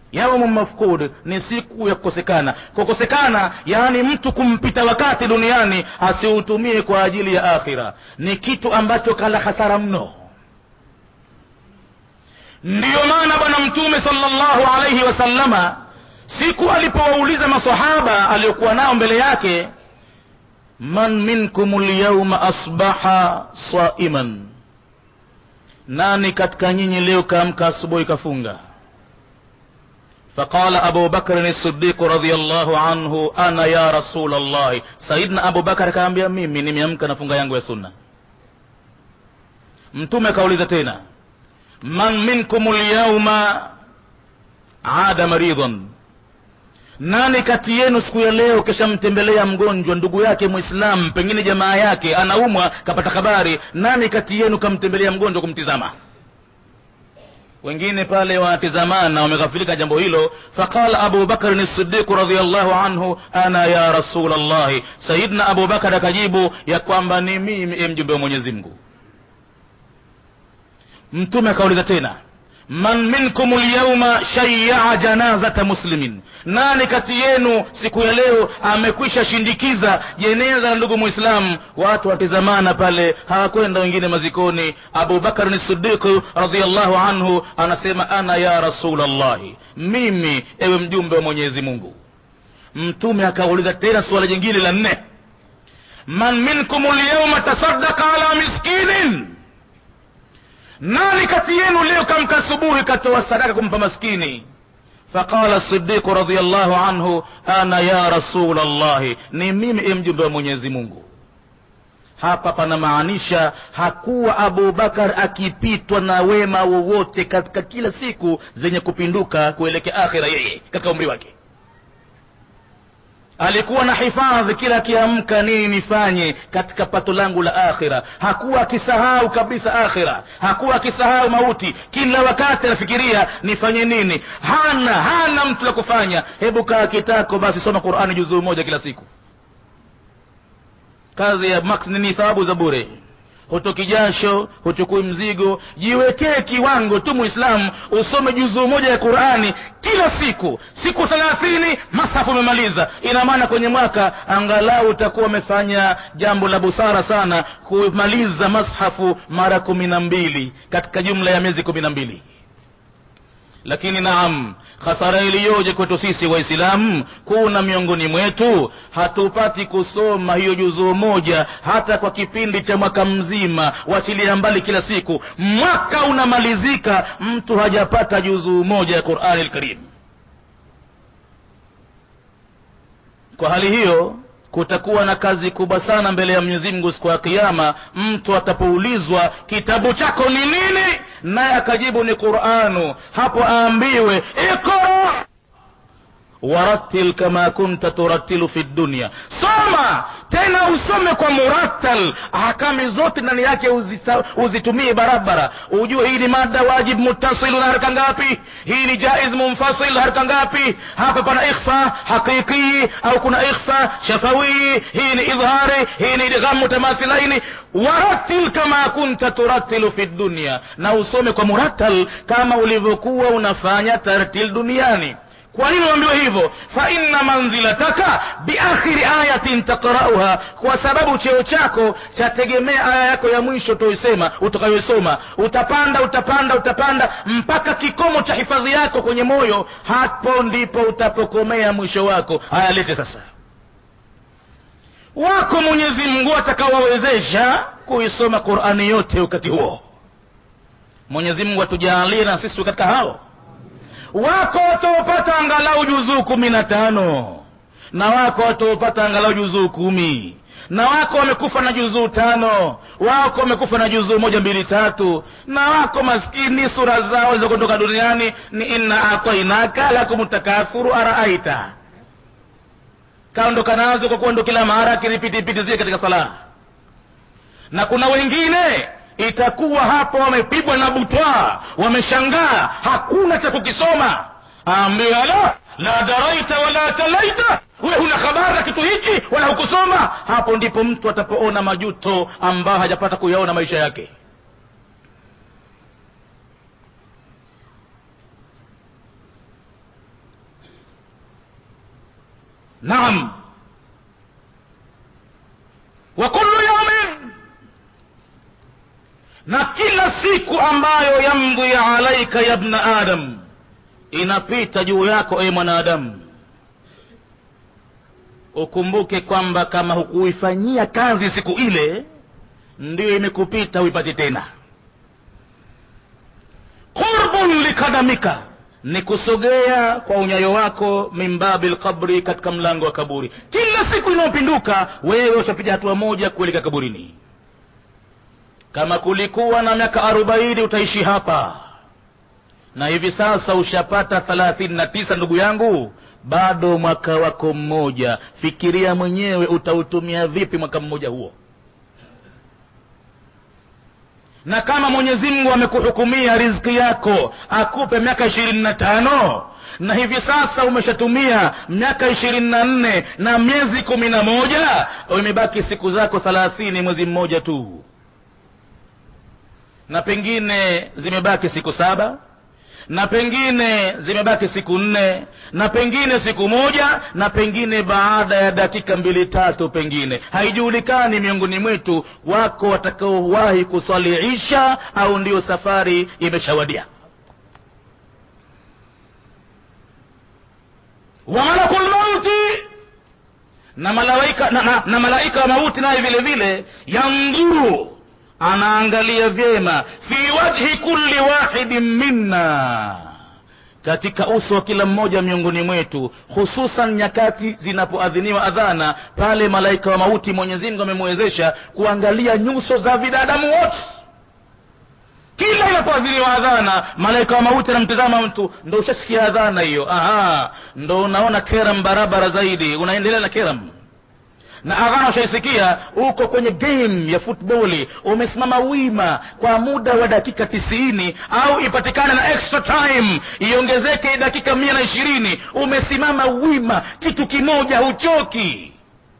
yaumu mafkud ni siku ya kukosekana kukosekana yaani mtu kumpita wakati duniani asiutumie kwa ajili ya akhira ni kitu ambacho kala hasara mno ndiyo maana bwana mtume salllahu alaihi wasallama siku alipowauliza masahaba aliyokuwa nao mbele yake man minkum lyauma asbaha saiman nani katika nyinyi leo kaamka asubuhi kafunga فقال أبو بكر الصديق رضي الله عنه أنا يا رسول الله سيدنا أبو بكر kaambia mimi nimeamka na funga yangu ya sunna mtume akauliza tena man minkum lyauma ada maridhan nani kati yenu siku ya leo kishamtembelea mgonjwa ndugu yake mwislamu pengine jamaa yake anaumwa kapata habari nani kati yenu kamtembelea mgonjwa kumtizama wengine pale wanatizamana wameghafilika jambo hilo faqala abu bakrin sidiqu radiallahu anhu ana ya rasul llahi sayidna abu bakar akajibu ya kwamba ni mimi e mjumbe wa mwenyezi mungu mtume akauliza tena man minkum lyauma shayaa janazata muslimin nani kati yenu siku ya leo amekwisha shindikiza jeneza la ndugu mwislamu watu watizamana pale hawakwenda wengine mazikoni abubakar ni sidiqi radiallahu anhu anasema ana ya rasul llahi mimi ewe mjumbe wa mwenyezi mungu mtume akauliza tena suala jingine la nne man minkum lyauma tasadaka ala miskinin nani kati yenu leo kamka asubuhi katoa sadaka kumpa maskini faqala sidiqu radiallahu anhu ana ya rasul llahi ni mimi e mjumbe wa mwenyezi mungu hapa panamaanisha hakuwa abubakar akipitwa na wema wowote katika kila siku zenye kupinduka kuelekea akhira yeye katika umri wake alikuwa na hifadhi kila akiamka nini nifanye katika pato langu la akhira hakuwa akisahau kabisa akhira hakuwa akisahau mauti kila wakati anafikiria nifanye nini hana hana mtu la kufanya hebu kaa kitako basi soma qurani juzuu moja kila siku kazi ya max ni thawabu za bure hutoki jasho huchukui mzigo jiwekee kiwango tu muislamu usome juzuu moja ya qurani kila siku siku thelathini masafu umemaliza ina maana kwenye mwaka angalau utakuwa umefanya jambo la busara sana kumaliza mashafu mara kumi na mbili katika jumla ya miezi kumi na mbili lakini naam hasara iliyoje kwetu sisi waislamu kuna miongoni mwetu hatupati kusoma hiyo juzuu moja hata kwa kipindi cha mwaka mzima wachilia mbali kila siku mwaka unamalizika mtu hajapata juzuu moja ya qurani lkarim kwa hali hiyo kutakuwa na kazi kubwa sana mbele ya mwenyezi mungu siku ya kiama mtu atapoulizwa kitabu chako ni nini naye akajibu ni quranu hapo aambiwe ikra warattil kama kunta turattilu fi dunya soma tena usome kwa murattal ahkami zote ndani yake uzita, uzitumie barabara ujue hii ni mada wajib muttasilu na haraka ngapi hii ni jaiz munfasil haraka ngapi hapa pana ikhfa haqiqii au kuna ikhfa shafawii hii ni idhari hii ni idgham mutamathilaini warattil kama kunta turattilu fi dunya na usome kwa murattal kama ulivyokuwa unafanya tartil duniani kwa nini uambiwe hivyo fa inna manzilataka biakhiri ayatin takrauha kwa sababu cheo chako chategemea aya yako ya mwisho toisema utakayoisoma utapanda utapanda utapanda mpaka kikomo cha hifadhi yako kwenye moyo hapo ndipo utapokomea mwisho wako haya lete sasa wako mwenyezi mungu atakaowawezesha kuisoma qurani yote wakati huo mwenyezi mungu atujaalie na sisi katika hao wako wataopata angalau juzuu kumi na tano na wako wataopata angalau juzuu kumi na wako wamekufa na juzuu tano wako wamekufa na juzuu moja mbili tatu na wako maskini sura zao za kutoka duniani ni inna atainaka lakum takafuru araaita kaondoka nazo kwa kuwa ndo kila mara akiripitipiti zile katika sala na kuna wengine itakuwa hapo wamepigwa na butwa wameshangaa hakuna cha kukisoma aambia la la daraita wala talaita we huna habari na kitu hichi wala hukusoma hapo ndipo mtu atapoona majuto ambayo hajapata kuyaona maisha yake naam wa kullu yaumin na kila siku ambayo yamdhi alaika ya bna adam inapita juu yako e mwanadamu ukumbuke kwamba kama hukuifanyia kazi siku ile ndiyo imekupita uipati tena qurbun likadamika ni kusogea kwa unyayo wako min babi lqabri katika mlango wa kaburi kila siku inayopinduka wewe ushapiga hatua moja kuelekea kaburini kama kulikuwa na miaka arobaini utaishi hapa na hivi sasa ushapata thelathini na tisa ndugu yangu bado mwaka wako mmoja fikiria mwenyewe utautumia vipi mwaka mmoja huo na kama mwenyezi mungu amekuhukumia riziki yako akupe miaka ishirini na tano na hivi sasa umeshatumia miaka ishirini na nne na miezi kumi na moja imebaki siku zako thelathini mwezi mmoja tu na pengine zimebaki siku saba na pengine zimebaki siku nne na pengine siku moja na pengine baada ya dakika mbili tatu pengine haijulikani miongoni mwetu wako watakaowahi kuswali isha au ndiyo safari imeshawadia wa malakul mauti na malaika na, na, na malaika wa mauti naye vile vile yandhuru anaangalia vyema fi wajhi kulli wahidin minna katika uso wa kila mmoja miongoni mwetu hususan nyakati zinapoadhiniwa adhana pale malaika wa mauti mwenyezi mungu amemwezesha kuangalia nyuso za vidadamu wote kila inapoadhiniwa adhana malaika wa mauti anamtizama mtu ndo ushasikia adhana hiyo aha ndo unaona keram barabara zaidi unaendelea na keram na adhana ushaisikia uko kwenye game ya futboli umesimama wima kwa muda wa dakika tisini au ipatikane na extra time iongezeke dakika mia na ishirini umesimama wima kitu kimoja huchoki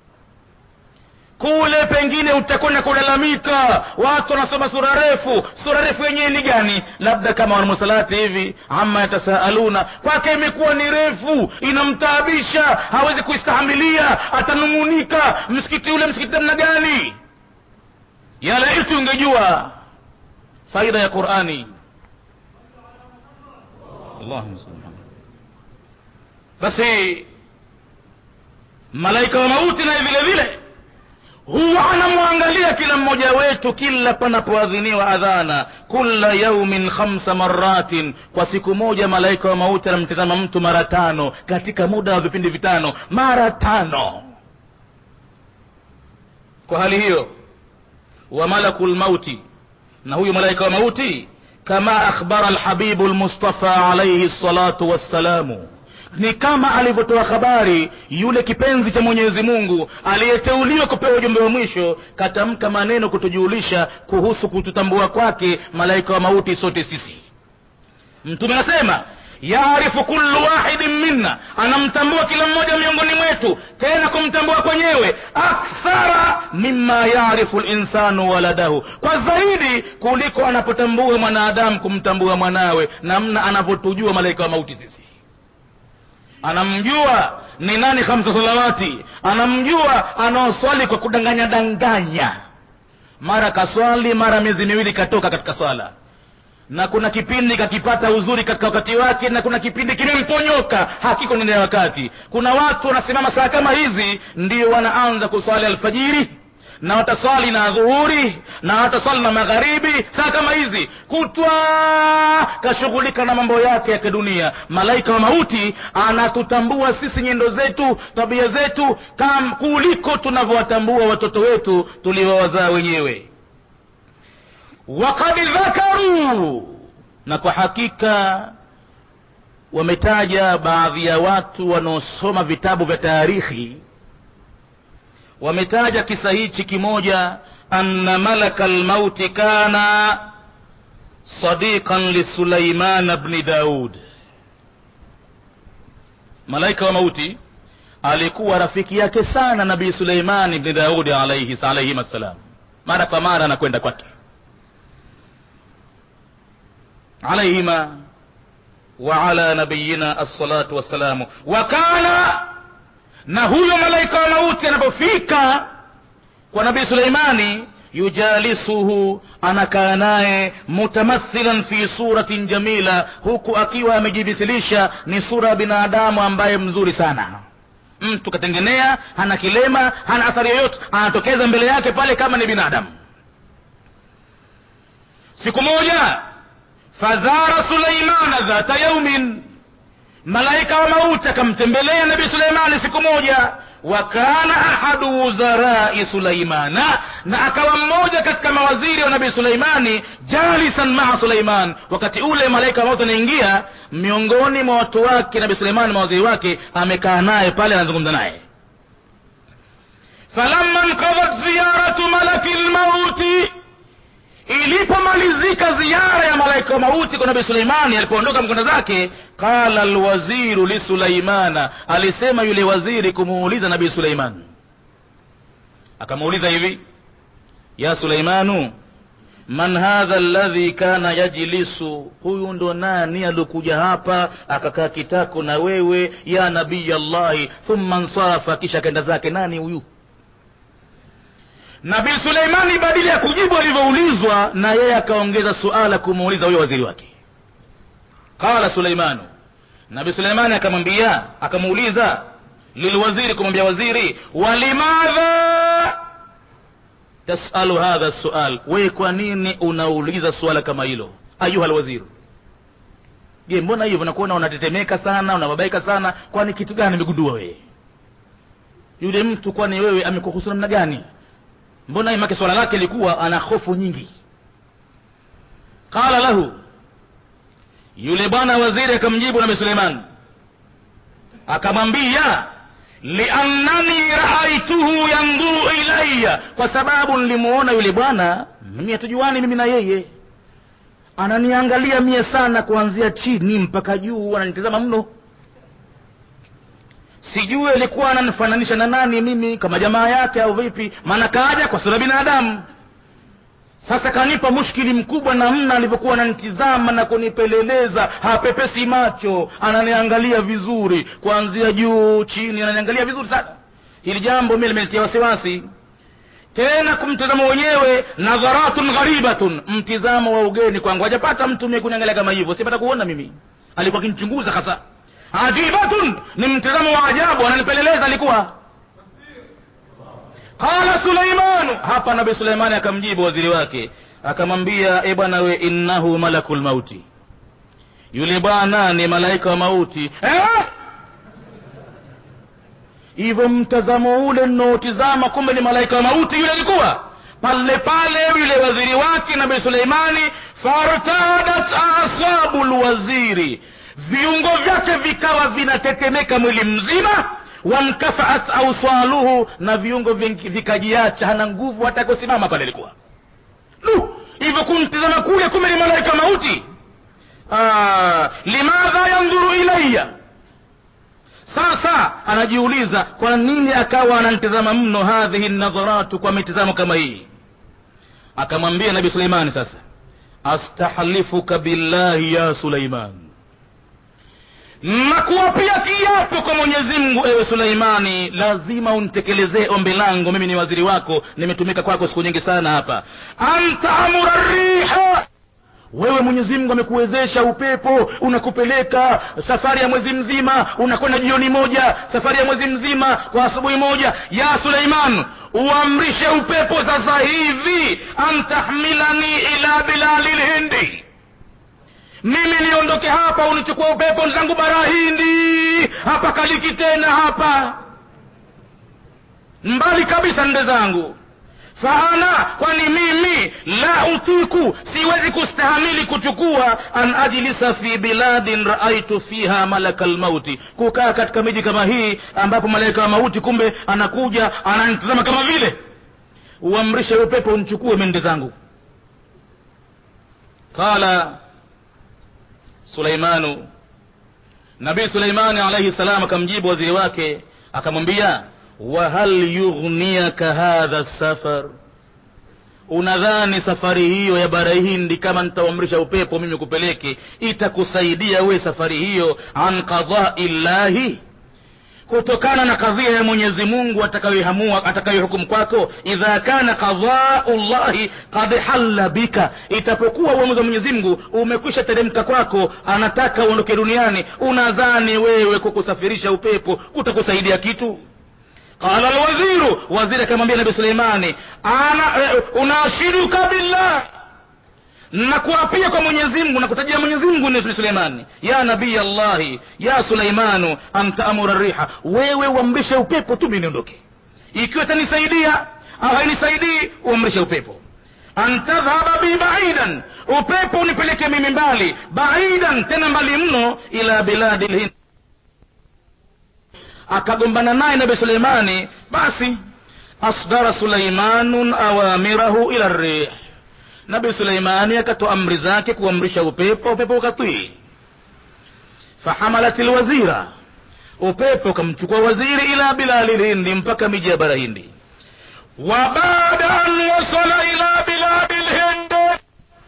kule pengine utakwenda kulalamika watu wanasoma sura refu sura refu yenyewe ni gani labda kama wanamusalati hivi ama yatasaaluna kwake imekuwa ni refu inamtaabisha hawezi kuistahamilia atanung'unika msikiti ule msikiti namna gani yalaiti ungejua faida ya qurani Allahumma salli ala Muhammad. basi malaika wa mauti naye vile vile huwa anamwangalia kila mmoja wetu kila panapoadhiniwa adhana kula yaumin khamsa maratin kwa siku moja malaika wa mauti anamtizama mtu mara tano katika muda wa vipindi vitano mara tano kwa hali hiyo wa malaku lmauti na huyu malaika wa mauti kama akhbara lhabibu lmustafa alaihi salatu wassalamu ni kama alivyotoa habari yule kipenzi cha mwenyezi mungu aliyeteuliwa kupewa ujumbe wa mwisho katamka maneno kutujulisha kuhusu kututambua kwake malaika wa mauti sote sisi mtume anasema yaarifu kullu wahidin minna anamtambua kila mmoja miongoni mwetu tena kumtambua kwenyewe akthara mima yaarifu linsanu waladahu kwa zaidi kuliko anapotambua mwanadamu kumtambua mwanawe namna anavyotujua malaika wa mauti sisi anamjua ni nani khamsa salawati anamjua anaoswali kwa kudanganya danganya mara kaswali mara miezi miwili katoka katika swala na kuna kipindi kakipata uzuri katika wakati wake na kuna kipindi kimemponyoka hakiko nene ya wakati kuna watu wanasimama saa kama hizi ndio wanaanza kuswali alfajiri na wataswali na dhuhuri na wataswali na magharibi saa kama hizi kutwa kashughulika na mambo yake ya kidunia malaika wa mauti anatutambua sisi nyendo zetu tabia zetu kam kuliko tunavyowatambua watoto wetu tuliowazaa wenyewe wakad dhakaru na kwa hakika wametaja baadhi ya watu wanaosoma vitabu vya taarikhi wametaja kisa hichi kimoja anna malaka lmauti kana sadiqan lisulaiman bni daud malaika wa mauti alikuwa rafiki yake sana nabii suleimani bni daudi alaihi alaihim assalam mara kwa mara anakwenda kwake alaihima وعلى نبينا الصلاة والسلام وكان na huyo malaika wa mauti anapofika kwa nabii suleimani yujalisuhu anakaa naye mutamathilan fi suratin jamila huku akiwa amejimisilisha ni sura ya binadamu ambaye mzuri sana mtu katengenea hana kilema hana athari yoyote anatokeza mbele yake pale kama ni binadamu siku moja fazara suleimana dhata yaumin malaika wa mauti akamtembelea nabii suleimani siku moja wa kana ahadu wuzarai suleimana na akawa mmoja katika mawaziri wa nabii suleimani jalisan maa suleiman wakati ule malaika wa mauti anaingia miongoni mwa watu wake nabii suleimani mawaziri wake amekaa naye pale anazungumza naye falamma nkadhat ziyaratu malaki lmauti ilipomalizika ziara ya malaika wa mauti kwa nabii suleimani alipoondoka mkwenda zake qala lwaziru lisulaimana alisema yule waziri kumuuliza nabii suleiman akamuuliza hivi ya suleimanu man hadha alladhi kana yajlisu huyu ndo nani aliokuja hapa akakaa kitako na wewe ya nabiy allahi thumma nsarafa kisha akaenda zake nani huyu nabii suleimani badili ya kujibu alivyoulizwa na yeye akaongeza suala kumuuliza huyo waziri wake qala suleimanu nabii suleimani akamwambia akamuuliza lilwaziri kumwambia waziri walimadha tasalu hadha sual wewe kwa nini unauliza suala kama hilo ayuha lwaziri je mbona hivyo nakuona unatetemeka sana unababaika sana kwani kitu gani amegundua wewe yule mtu kwani wewe amekuhusu namna gani mbona imake swala lake likuwa ana hofu nyingi qala lahu yule bwana waziri akamjibu nabi suleiman akamwambia liannani raaituhu yanduru ilaya kwa sababu nilimuona yule bwana mimi hatujuani mimi na yeye ananiangalia mie sana kuanzia chini mpaka juu ananitazama mno sijui alikuwa ananifananisha na nani mimi kama jamaa yake au vipi maana kaja kwa sura binadamu sasa kanipa mushkili mkubwa namna alivyokuwa ananitizama na kunipeleleza hapepesi macho ananiangalia vizuri kuanzia juu chini ananiangalia vizuri sana hili jambo mi limenitia wasiwasi tena kumtazama wenyewe nadharatun gharibatun mtizamo wa ugeni kwangu hajapata mtu mie kuniangalia kama hivyo sipata kuona mimi alikuwa akinichunguza hasa ajibatun ni mtazamo wa ajabu ananipeleleza alikuwa qala suleimanu hapa nabi suleimani akamjibu waziri wake akamwambia e bwana we innahu malaku lmauti yule bwana ni malaika wa mauti eh? hivyo mtazamo ule nnaotizama kumbe ni malaika wa mauti yule alikuwa pale pale yule waziri wake nabi suleimani fartadat asabu lwaziri viungo vyake vikawa vinatetemeka mwili mzima wamkafaat auswaluhu na viungo vikajiacha hana nguvu hata kusimama pale ilikuwa lu hivyo kumtizama kule kumbe ni malaika mauti ah, limadha yandhuru ilaya sasa anajiuliza kwa nini akawa ananitazama mno hadhihi nadharatu kwa mitizamo kama hii akamwambia nabi suleimani sasa astahlifuka billahi ya suleiman nakuwapia kiapo kwa mwenyezi mungu ewe suleimani lazima untekelezee ombi langu mimi ni waziri wako nimetumika kwako siku nyingi sana hapa antaamura riha wewe mwenyezi mungu amekuwezesha upepo unakupeleka safari ya mwezi mzima unakwenda jioni moja safari ya mwezi mzima kwa asubuhi moja ya suleiman uamrishe upepo sasa hivi antahmilani ila bilali lhindi mimi niondoke hapa unichukua upepo zangu bara hindi hapa kaliki tena hapa mbali kabisa nde zangu faana kwani mimi la utiku siwezi kustahamili kuchukua an ajlisa fi biladin raaitu fiha malaka lmauti kukaa katika miji kama hii ambapo malaika wa mauti kumbe anakuja ananitazama kama vile uamrishe upepo unichukue mende zangu qala suleimanu nabii suleimani alaihi salam akamjibu waziri wake akamwambia wahal yughniyaka hadha safar unadhani safari hiyo ya bara hindi kama nitauamrisha upepo mimi kupeleke itakusaidia we safari hiyo an qadai llahi kutokana na kadhia ya mwenyezi mungu atakayohamua atakayohukumu kwako idha kana qadhau llahi kad halla bika itapokuwa uamuzi wa mwenyezi mungu umekwisha teremka kwako anataka uondoke duniani unadhani wewe kukusafirisha upepo kutakusaidia kitu qala lwaziru waziri akamwambia nabi suleimani ana eh, unaashiduka billah nakuapia kwa mwenyezi mungu nakutajia mwenyezi mungu ni suleimani ya nabii allahi ya suleimanu antaamura riha wewe uamrishe upepo tu mi niondoke ikiwa itanisaidia au hainisaidii uamrishe upepo antadhhaba bi baidan upepo unipeleke mimi mbali baidan tena mbali mno ila biladi lhind akagombana naye nabi suleimani basi asdara suleimanun awamirahu ila rih nabi suleimani akatoa amri zake kuamrisha upepo upepo ukatii fahamalat lwazira upepo ukamchukua waziri ila bilali lhindi mpaka miji ya bara hindi wa baada an wasala ila biladi lhindi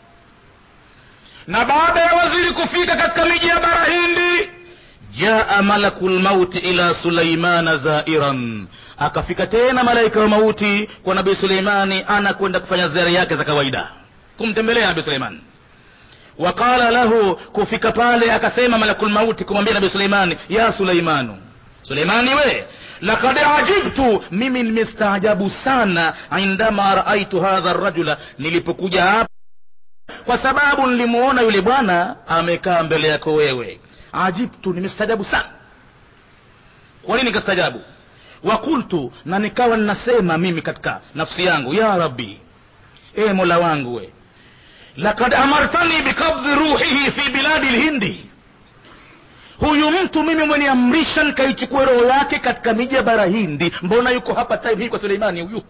na baada ya waziri kufika katika miji ya bara hindi jaa malaku lmauti ila suleimana zairan akafika tena malaika wa mauti kwa nabii suleimani anakwenda kufanya ziara yake za kawaida kumtembelea nabii suleimani waqala lahu kufika pale akasema malakul mauti kumwambia nabii suleimani ya suleimanu suleimani we lakad ajibtu mimi nimestaajabu sana indama raaitu hadha rajula nilipokuja hapa kwa sababu nilimuona yule bwana amekaa mbele yako wewe ajibtu nimestaajabu sana kwa nini nikastaajabu wakultu na nikawa ninasema mimi katika nafsi yangu ya rabbi e mola wangu we lakad amartani bikabdhi ruhihi fi biladi lhindi huyu mtu mimi umeniamrisha nikaichukue roho yake katika miji ya bara hindi mbona yuko hapa time hii kwa suleimani huyu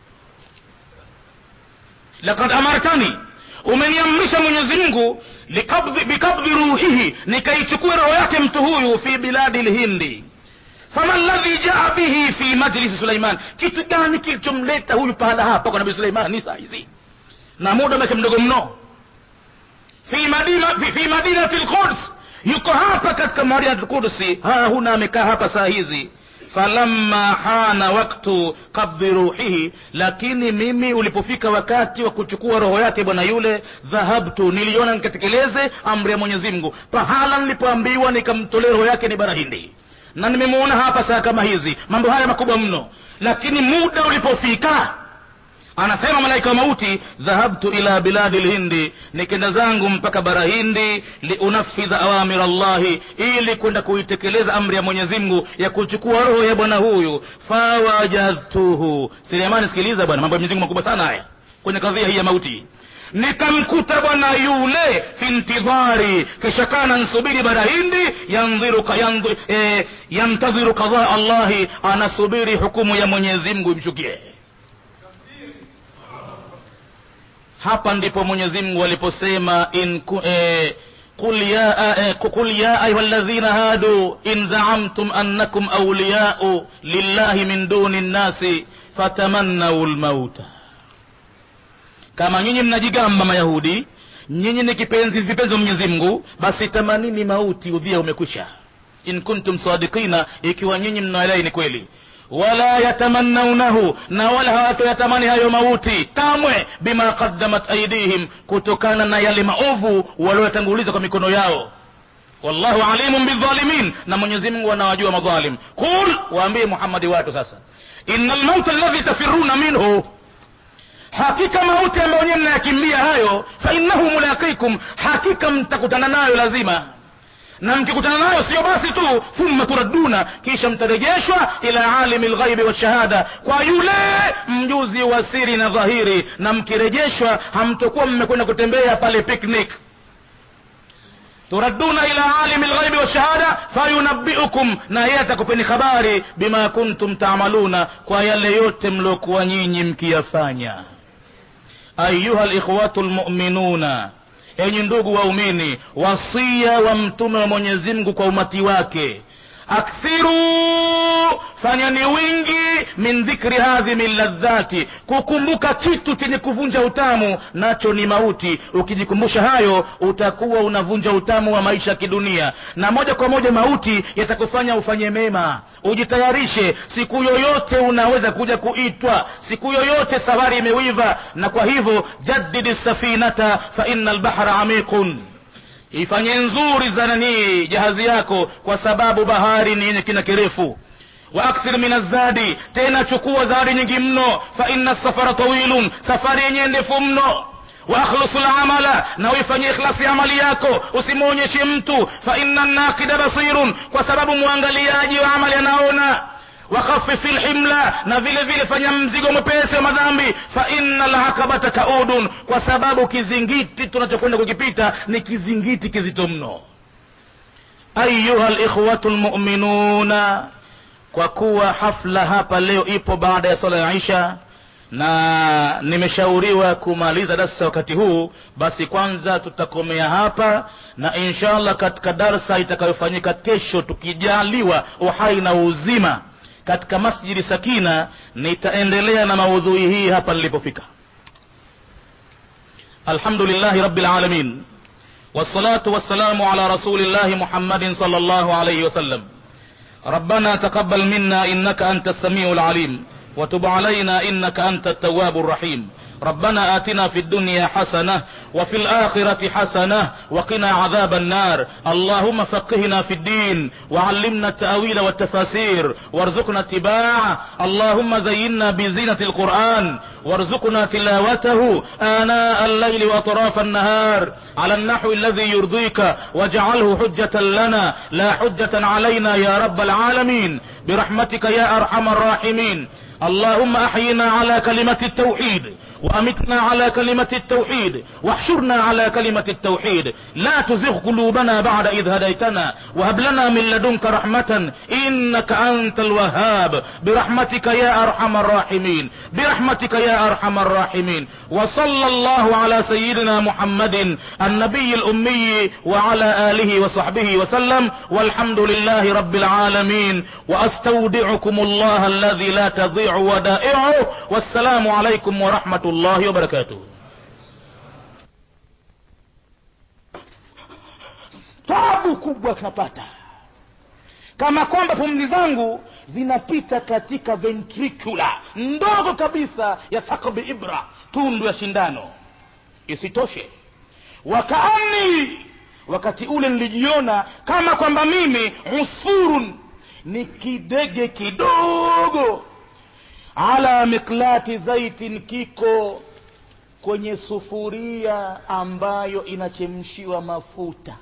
lakad amartani umeniamrisha mwenyezi mungu likabdhi- bikabdhi ruhihi nikaichukue roho yake mtu huyu fi biladi lhindi fama ladhi jaa bihi fi majlisi suleiman kitu gani kilichomleta huyu pahala hapa kwa nabii suleimani saa hizi na muda wake mdogo mno fi madina fi, fi madinati lquds yuko hapa katika madinati lqudsi ha huna amekaa hapa saa hizi falamma hana waktu qabdhi ruhihi lakini mimi ulipofika wakati wa kuchukua roho yake bwana yule dhahabtu niliona nikatekeleze amri ya mwenyezi mungu pahala nilipoambiwa nikamtolee roho yake ni bara hindi na nimemuona hapa saa kama hizi mambo haya makubwa mno lakini muda ulipofika anasema malaika wa mauti dhahabtu ila biladi lhindi nikenda zangu mpaka bara hindi liunafidha awamir llahi ili kwenda kuitekeleza amri ya mwenyezi mungu ya kuchukua roho ya bwana huyu fawajadtuhu sulemani sikiliza bwana mambo ya mwenyezi mungu makubwa sana haya kwenye kadhia hii ya mauti nikamkuta bwana yule fi ntidhari kisha kana nsubiri bara hindi yandhiru yandhi, eh, yantadhiru qadhaa allahi anasubiri hukumu ya mwenyezi mungu imshukie hapa ndipo mwenyezi mungu aliposema in ku, eh, قل يا eh, قل يا أيها الذين هادوا إن زعمتم أنكم أولياء لله من دون الناس فتمنوا الموت kama nyinyi mnajigamba mayahudi nyinyi ni kipenzi vipenzi wa mwenyezi mungu basi tamanini mauti udhia umekwisha in kuntum sadikina ikiwa nyinyi mnaelai ni kweli wala yatamannaunahu na wala hawatoyatamani hayo mauti kamwe bima qaddamat aidihim kutokana na yale maovu walioyatanguliza kwa mikono yao wallahu alimun bidhalimin na mwenyezi mungu anawajua madhalim qul waambie muhammadi watu sasa ina lmauta alladhi tafiruna minhu hakika mauti ambayo nyewe mnayakimbia hayo fainnahu mulaqikum hakika mtakutana nayo lazima na mkikutana nayo sio basi tu thumma turadduna kisha mtarejeshwa ila alimi lghaibi washahada kwa yule mjuzi wa siri na dhahiri na mkirejeshwa hamtokuwa mmekwenda kutembea pale picnic turadduna ila alimi lghaibi washahada fayunabbiukum na yeye atakupeni habari bima kuntum taamaluna kwa yale yote mliokuwa nyinyi mkiyafanya ayuha likhwatu lmuminuna enyi ndugu waumini wasia wa mtume wa mwenyezi mungu kwa umati wake akthiru fanyani wingi min dhikri hadhimi ladhati kukumbuka kitu chenye kuvunja utamu nacho ni mauti ukijikumbusha hayo utakuwa unavunja utamu wa maisha ya kidunia na moja kwa moja mauti yatakufanya ufanye mema ujitayarishe siku yoyote unaweza kuja kuitwa siku yoyote safari imewiva na kwa hivyo jaddidi safinata fa inna albahra amikun ifanye nzuri zananii jahazi yako kwa sababu bahari ni yenye kina kirefu waakthir min azadi tena chukua zadi nyingi mno fa inna safara tawilun safari yenyewe ndefu mno wakhlusu lamala na uifanyie ikhlasi amali yako usimwonyeshe mtu fa inna naqida basirun kwa sababu mwangaliaji wa amali anaona wakhafifi lhimla na vile vile fanya mzigo mwepesi wa madhambi fa inna lakabata kaudun kwa sababu kizingiti tunachokwenda kukipita ni kizingiti kizito mno ayuha likhwatu lmuminuna kwa kuwa hafla hapa leo ipo baada ya sala ya isha na nimeshauriwa kumaliza darsa wakati huu basi kwanza tutakomea hapa na inshallah katika darsa itakayofanyika kesho tukijaliwa uhai na uzima katika masjidi sakina nitaendelea na maudhui hii hapa nilipofika alhamdulillahi rabbil alamin wassalatu wassalamu ala rasulillahi muhammadin sallallahu alayhi wasallam ربنا تقبل منا انك انت السميع العليم وتب علينا انك انت التواب الرحيم ربنا آتنا في الدنيا حسنة وفي الآخرة حسنة وقنا عذاب النار اللهم فقهنا في الدين وعلمنا التأويل والتفاسير وارزقنا اتباعه اللهم زينا بزينة القرآن وارزقنا تلاوته آناء الليل وأطراف النهار على النحو الذي يرضيك واجعله حجة لنا لا حجة علينا يا رب العالمين برحمتك يا أرحم الراحمين اللهم احينا على كلمة التوحيد وامتنا على كلمة التوحيد واحشرنا على كلمة التوحيد لا تزغ قلوبنا بعد اذ هديتنا وهب لنا من لدنك رحمة انك انت الوهاب برحمتك يا ارحم الراحمين برحمتك يا ارحم الراحمين وصلى الله على سيدنا محمد النبي الامي وعلى اله وصحبه وسلم والحمد لله رب العالمين واستودعكم الله الذي لا تضيع ودائعه والسلام عليكم ورحمة الله وبركاته tabu kubwa tunapata kama kwamba pumzi zangu zinapita katika ventricula ndogo kabisa ya thakbi ibra tundu ya shindano isitoshe wakaani wakati ule nilijiona kama kwamba mimi usfurun ni kidege kidogo ala miklati zaitin kiko kwenye sufuria ambayo inachemshiwa mafuta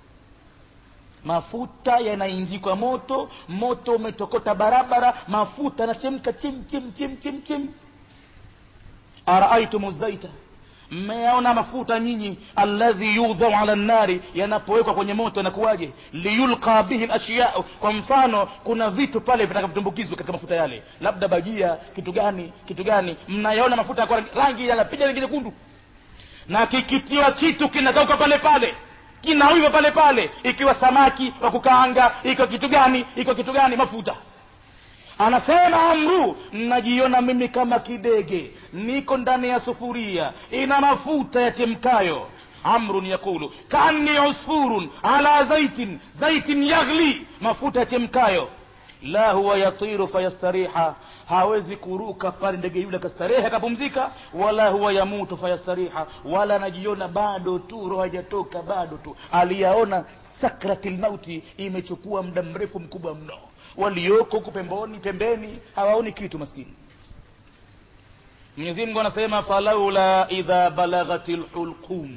mafuta yanainjikwa moto moto umetokota barabara mafuta yanachemka chim chim chim chim chim araaitum zaita mmeyaona mafuta nyinyi alladhi yudhau ala nnari yanapowekwa kwenye moto yanakuwaje liyulqa bihi lashyau kwa mfano kuna vitu pale vitakavyotumbukizwa katika mafuta yale labda bajia kitu gani kitu gani mnayaona mafuta kwa rangi yanapiga rangi nyekundu na kikitiwa kitu kinakauka pale pale kinawiva pale pale ikiwa samaki wa kukaanga ikiwa kitu gani ikiwa kitu gani mafuta anasema amru najiona mimi kama kidege niko ndani ya sufuria ina mafuta yachemkayo amrun yakulu kaanni usfurun ala zaitin zaitin yaghli mafuta yachemkayo la huwa yatiru fayastariha hawezi kuruka pale ndege yule akastarehe akapumzika wala huwa yamutu fayastariha wala anajiona bado tu roho haijatoka bado tu aliyaona sakrati lmauti imechukua muda mrefu mkubwa mno walioko huku pemboni pembeni hawaoni kitu maskini mwenyezi mungu anasema falaula idha balaghati lhulqum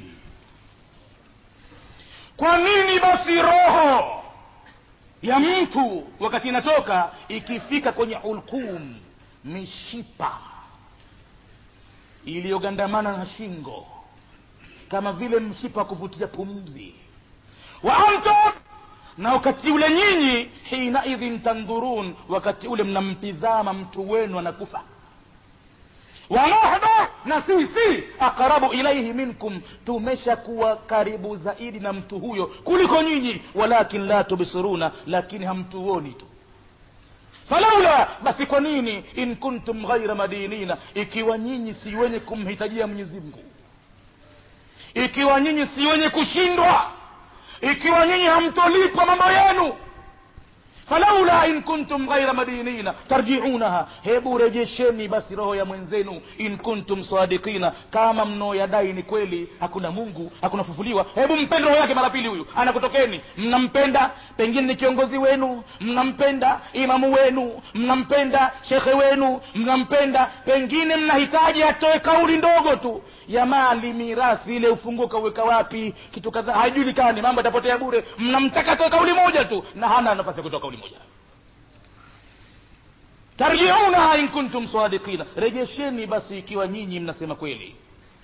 kwa nini basi roho ya mtu wakati inatoka ikifika kwenye hulqum mishipa iliyogandamana na shingo kama vile mshipa wa kuvutia pumzi wa antum na wakati ule nyinyi hinaidhin tandhurun wakati ule mnamtizama mtu wenu anakufa wanahnu na sisi aqrabu ilaihi minkum tumeshakuwa karibu zaidi na mtu huyo kuliko nyinyi walakin la tubsiruna lakini hamtuoni tu falaula basi kwa nini in kuntum ghaira madinina ikiwa nyinyi si wenye kumhitajia mwenyezi mungu ikiwa nyinyi si wenye kushindwa ikiwa nyinyi hamtolipwa mambo yenu falaula in kuntum ghaira madinina tarjiunaha hebu rejesheni basi roho ya mwenzenu in kuntum sadikina kama mnaoyadai ni kweli hakuna mungu hakuna fufuliwa hebu mpende roho yake mara pili huyu anakutokeni mnampenda pengine ni kiongozi wenu mnampenda imamu wenu mnampenda shekhe wenu mnampenda pengine mnahitaji atoe kauli ndogo tu ya mali mirasi ile ufunguo kauweka wapi kitu kadhaa haijulikani mambo yatapotea bure mnamtaka atoe kauli moja tu na hana nafasi ya kutoa kauli moja tarjiunaha in kuntum sadikina rejesheni basi ikiwa nyinyi mnasema kweli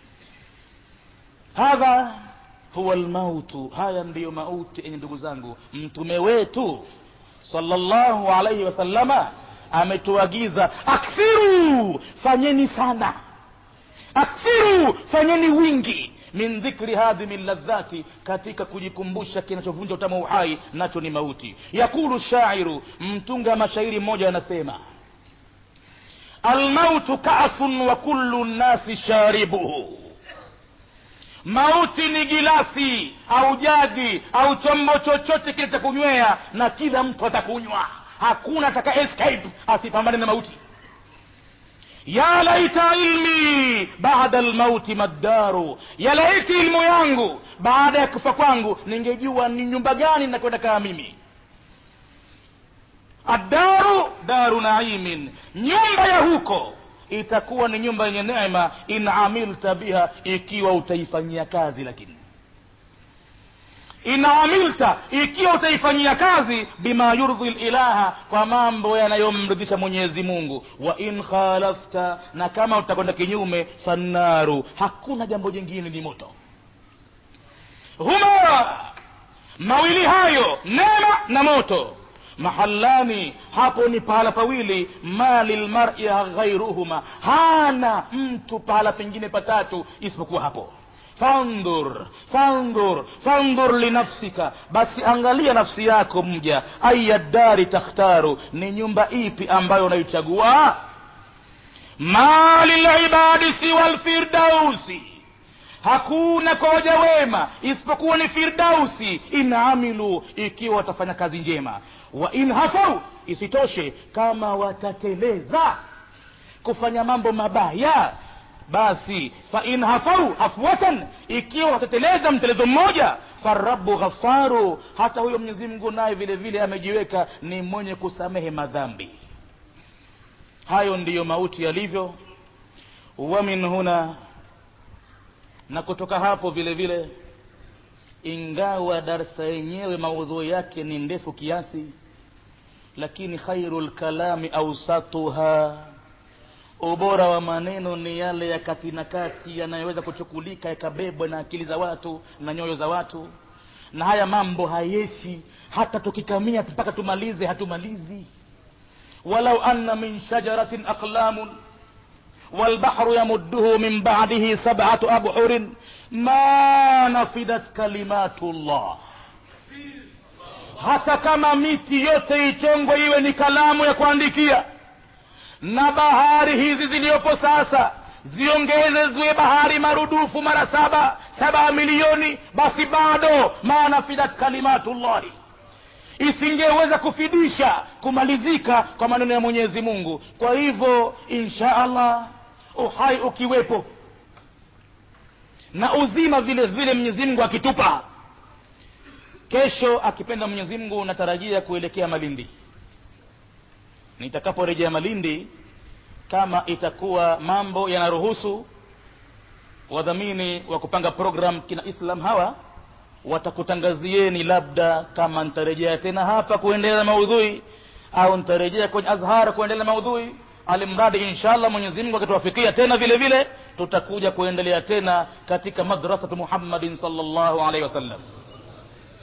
hadha huwa lmautu haya ndiyo mauti enye ndugu zangu mtume wetu sallallahu alaihi wasallama ametuagiza akthiru fanyeni sana akthiru fanyeni wingi min dhikri hadhimi ladhati katika kujikumbusha kinachovunja utamu uhai nacho ni mauti yakulu shairu mtunga mashairi mmoja anasema almautu kasun wa kullu nnasi sharibuhu mauti ni gilasi au jagi au chombo chochote kile cha kunywea na kila mtu atakunywa hakuna ataka escape asipambane na mauti ya laita ilmi baada lmauti maddaru ya laiti ilmu yangu baada ya kufa kwangu ningejua ni nyumba gani nakwenda kaa mimi addaru daru naimin nyumba ya huko itakuwa ni nyumba yenye neema in amilta biha ikiwa utaifanyia kazi lakini in amilta ikiwa utaifanyia kazi bima yurdhi lilaha kwa mambo yanayomridhisha mwenyezi mungu wa in khalafta na kama utakwenda kinyume fannaru hakuna jambo jingine ni moto huma mawili hayo neema na moto mahallani hapo ni pahala pawili ma lilmari ghairuhuma hana mtu pahala pengine patatu isipokuwa hapo fandhur fandhur fandhur linafsika basi angalia nafsi yako mja aya dari takhtaru ni nyumba ipi ambayo unaichagua ma lilibadi siwa lfirdausi hakuna kwa waja wema isipokuwa ni firdausi in amilu ikiwa watafanya kazi njema wa in hafau isitoshe kama watateleza kufanya mambo mabaya basi fa in hafau hafwatan ikiwa watateleza mtelezo mmoja farabu ghafaru hata huyo mwenyezi mungu naye vile vile amejiweka ni mwenye kusamehe madhambi hayo ndiyo mauti yalivyo wa min huna na kutoka hapo vile vile ingawa darsa yenyewe maudhui yake ni ndefu kiasi lakini khairu lkalami ausatuha ubora wa maneno ni yale ya kati na kati yanayoweza kuchukulika yakabebwa na akili za watu na nyoyo za watu na haya mambo hayeshi hata tukikamia mpaka tumalize hatumalizi walau anna min shajaratin aqlamun والبحر يمده من بعده سبعة أبحر ما نفدت كلمات الله hata kama miti yote ichongwe iwe ni kalamu ya kuandikia na bahari hizi ziliyopo sasa ziongezezwe bahari marudufu mara saba saba milioni basi bado manafidat kalimatullahi isingeweza kufidisha kumalizika kwa maneno ya mwenyezi mungu kwa hivyo insha allah uhai ukiwepo na uzima vile vile mwenyezi mungu akitupa kesho akipenda mwenyezi mungu natarajia kuelekea malindi nitakaporejea malindi kama itakuwa mambo yanaruhusu wadhamini wa kupanga program kina islam hawa watakutangazieni labda kama nitarejea tena hapa kuendelea maudhui au nitarejea kwenye azhar kuendelea maudhui alimradi inshallah mwenyezi mungu akituwafikia tena vile vile tutakuja kuendelea tena katika madrasatu muhammadin salllahu alaihi wasallam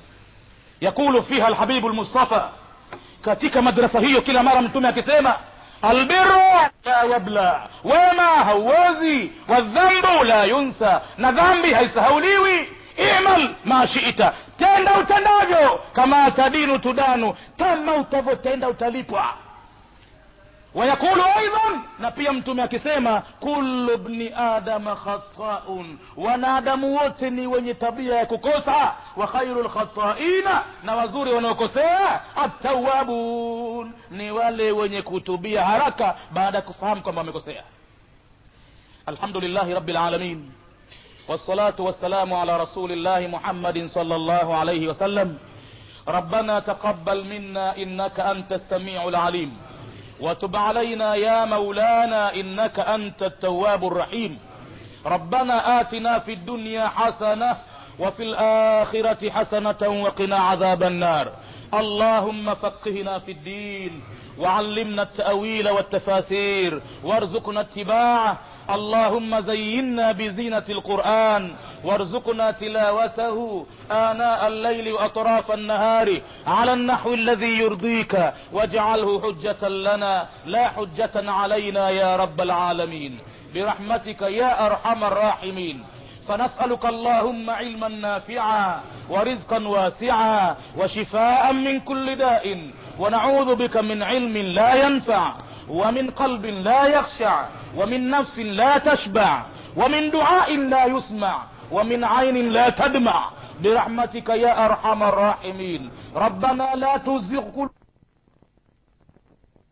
yakulu fiha alhabibu lmustafa katika madrasa hiyo kila mara mtume akisema albiru la yabla wema hauwezi wadhambu la yunsa na dhambi haisahauliwi imal ma shita tenda utendavyo kama tadinu tudanu kama utavyotenda utalipwa wayaqulu aidan na pia mtume akisema kullu bni adama khataun wanadamu wote ni wenye tabia ya kukosa wa khairu lkhataina na wazuri wanaokosea attawabun ni wale wenye kutubia haraka baada ya kufahamu kwamba wamekosea alhamdulillahi rabi lalamin والصلاة والسلام على رسول الله محمد صلى الله عليه وسلم ربنا تقبل منا إنك أنت السميع العليم وتب علينا يا مولانا إنك أنت التواب الرحيم ربنا آتنا في الدنيا حسنة وفي الآخرة حسنة وقنا عذاب النار اللهم فقهنا في الدين وعلمنا التأويل والتفاسير وارزقنا اتباعه اللهم زينا بزينة القرآن وارزقنا تلاوته آناء الليل وأطراف النهار على النحو الذي يرضيك واجعله حجة لنا لا حجة علينا يا رب العالمين برحمتك يا أرحم الراحمين فنسألك اللهم علما نافعا ورزقا واسعا وشفاء من كل داء ونعوذ بك من علم لا ينفع ومن قلب لا يخشع ومن نفس لا تشبع ومن دعاء لا يسمع ومن عين لا تدمع برحمتك يا أرحم الراحمين ربنا لا تزغ قلوبنا